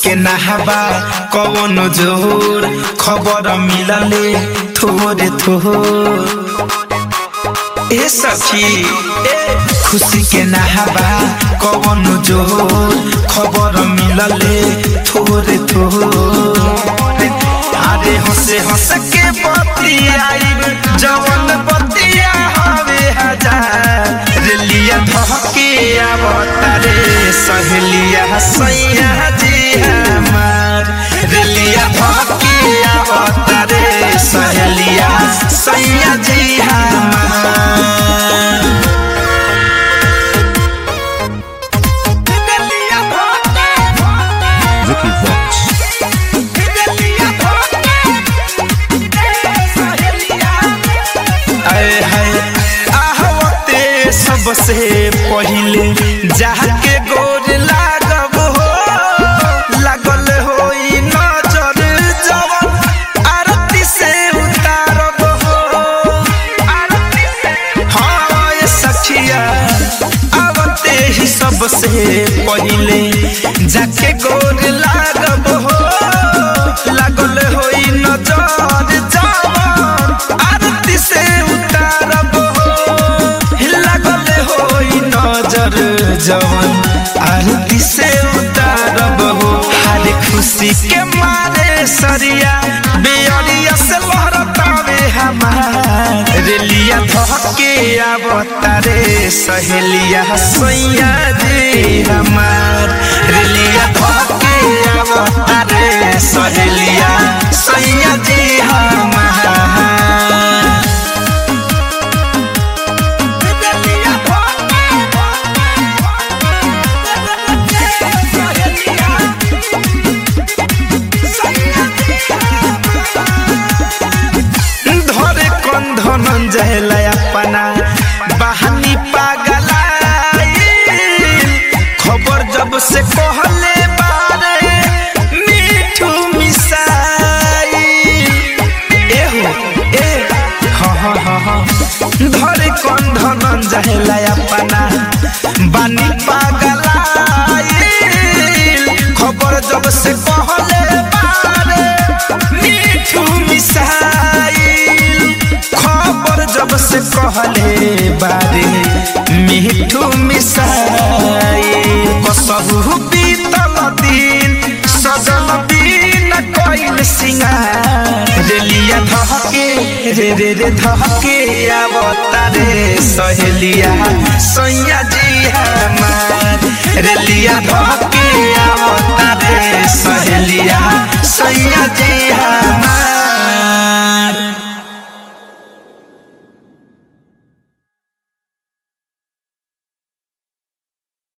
के नहाबा कवन जोर खबर मिलले थोरे थोर ए सखी ए खुशी के नहाबा कवन जोर खबर मिलले थोरे थोर अरे हंसे हंस के बतियाई जवन बतिया हवे हजार रेलिया धके आवतारे सहेलिया सैया जी हमार रेलिया धके आवतारे सहेलिया सैया जी हमार रेलिया धके Vicky Vox. आए हाय आहवते सबसे पहिले जाके गोर लागब हो लागल होई नजर जवन आरती से उतारब हो आरती से हाँ ये सखिया आवते ही सबसे पहिले जाके गोर लागब हो लागल होई नजर जवन आरती से उतारब हो लागल होई नजर जवन आरती से उतारब हो हर खुशी के मारे सरिया बेअरिया से लहरतावे हमार रेलिया धके आवतारे सहेलिया सैया जी हमार रेलिया धके आवतारे सहेलिया सैया जी हमार रेलिया धरे कंधन जहला अपना बहानी पागलाई खबर जब से कहले बारे मीठू मिसाई एहो ए हाँ हाँ हाँ हाँ धरे कंधन जहला अपना बानी पागलाई खबर जब से कहले बारे मीठू मिसाइल खबर जब से कहले बारे मीठू मिसाइल कसहु बीतल दिन सजल दिन कइल सिंगार रेलिया धहके रे रे रे धहके आवतारे सहेलिया सैया जी हमार रेलिया धहके आवतारे सहेलिया सैया जी हमार